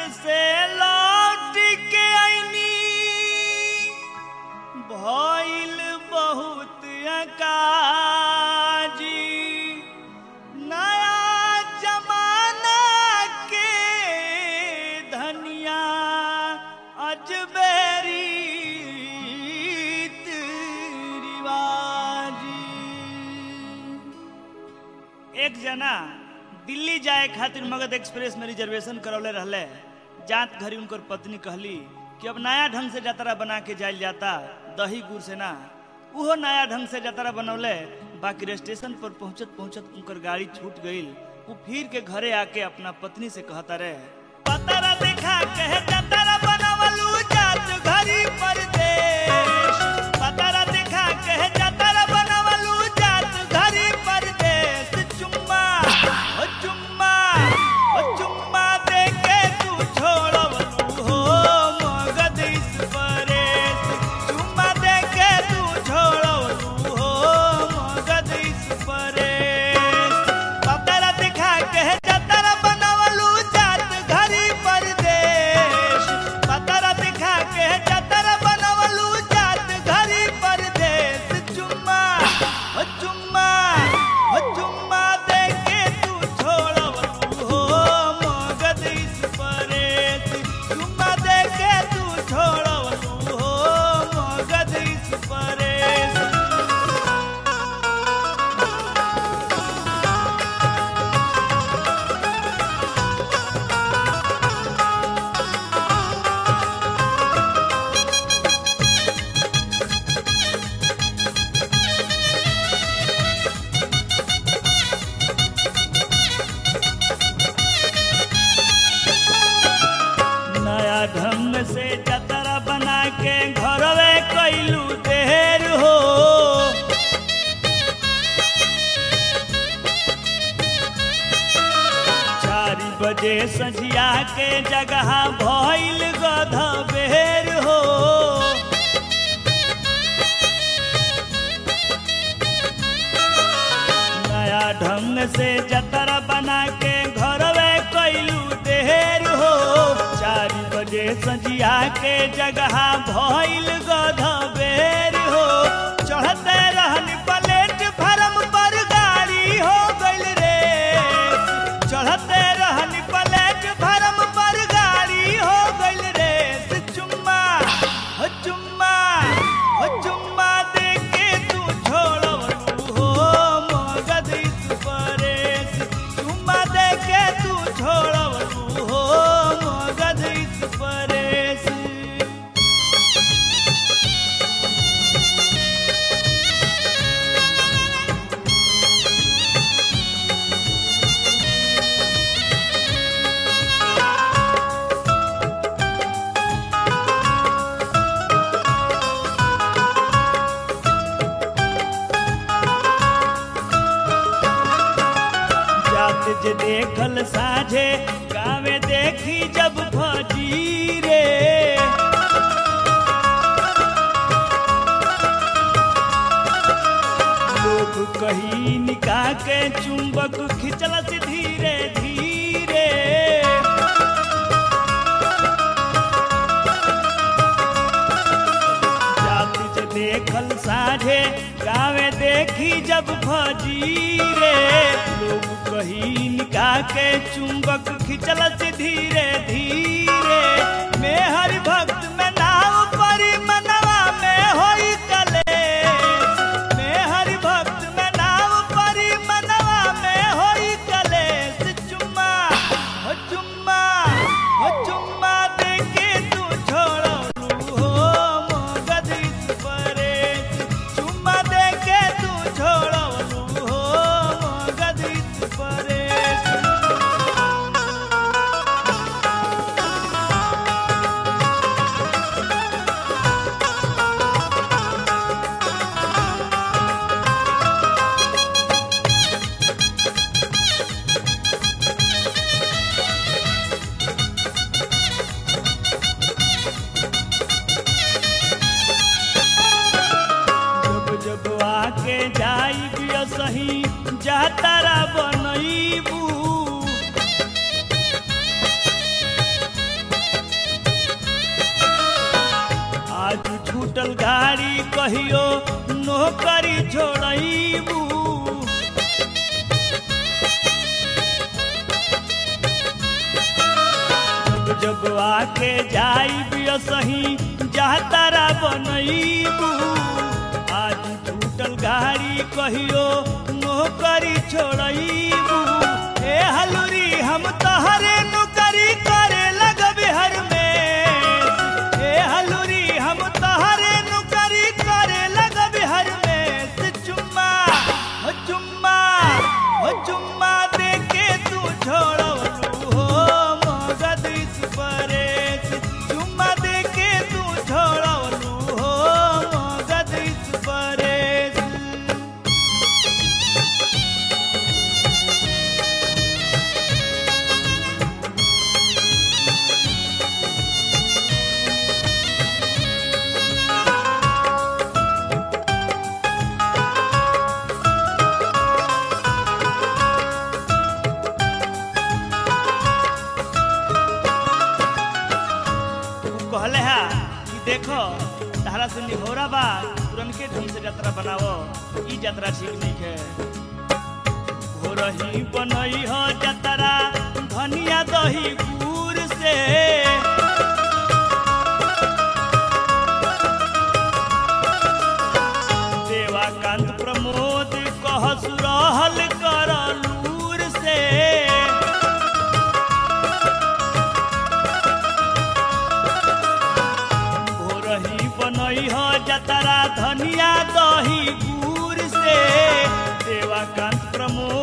से लौट के आईनी भइल बहुत अकाजी नया जमाना के धनिया अजबेरी रिवाजी एक जना दिल्ली जाए खातिर मगध एक्सप्रेस में रिजर्वेशन करौले रहले जात घरी उनकर पत्नी कहली कि अब नया ढंग से जतरा बना के जाइल जाता दही गुड़ से ना उहो नया ढंग से जतरा बनौले बाकी स्टेशन पर पहुंचत पहुंचत उनकर गाड़ी छूट गईल वो फिर के घरे आके अपना पत्नी से कहता रहे पतरा देखा कहे जतरा बनवलू जात घरी परदेश पतरा देखा कहे जतरा बनवलू जात घरी परदेश चुम्मा ओ चुम्मा ओ चुम्मा दे के तू छोड़वलू हो मगध इस परेश चुम्मा दे के तू छोड़वलू हो मगध इस परेश पतरा दिखा के जतरा बनवलू जात घरी परदेश पतरा दिखा के जतरा बनवलू जात घरी परदेश चुम्मा ओ चुम्मा ओ चुम्मा दे के तू छोड़वलू हो मगध इस परेश चुम्मा दे के तू छोड़वलू हो मगध इस परेश नया ढंग से जतरा बना के घरवे कैलू देर हो चार बजे सझिया के जगह भइल गध बेर हो नया ढंग से जतरा बना के घरवे कैलू देर हो चार बजे सजिया के जगह भइल गध बेर हो चढ़ते रहन प्लेट फरम पर गाड़ी हो गइल रे चढ़ते रहन प्लेट फरम पर गाड़ी हो गइल रे चुम्मा हो चुम्मा हो चुम्मा दे के तू छोड़वलू हो मगध इस परेश चुम्मा दे के तू छोड़वलू हो मगध इस परेश जात जे देखल साझे गावे देखी जब फजी रे लोग कही निकाह के चुंबक खिंचल से धीरे धीरे जाति जे देखल साझे गावे देखी जब फजीरे लोग कही निकाह के चुंबक खिंचल से धीरे धीरे मैं हरि भक्त में नाव परी मनवा में होई कलेश मैं हरि भक्त में नाव परी मनवा में होई कलेश चुम्मा हो चुम्मा हो चुम्मा दे के तू छोड़लू हो मगध इस परेश चुम्मा दे के तू छोड़लू हो मगध इस परेश जब जब आके जाई बिया सही जातारा बनईबू टूटल गाड़ी कहियो नौकरी छोड़बू जब जब आके जाई सही जातारा बनईबू आज टूटल गाड़ी कहियो नौकरी छोड़बू ए हलुरी हम तहरे नौकरी करे लगबे हर में ए हलुरी हम तहरे नौकरी करे लगबे हर में से चुम्मा हो चुम्मा हो चुम्मा दे के तू छोड़लू हो मगध इस परेश चुम्मा दे के तू छोड़लू हो मगध इस परेश उ कहले हा कि देखो तारा से निहोरा बा तुरंत ढंग से यात्रा बनाओ ई यात्रा ठीक नहीं है हो रही बनई हो यात्रा धनिया दही गुड़ से देवाकांत प्रमोद कहस रहल कर लूर से भोरही बनई हो जतरा धनिया दही गुड़ से देवाकांत प्रमोद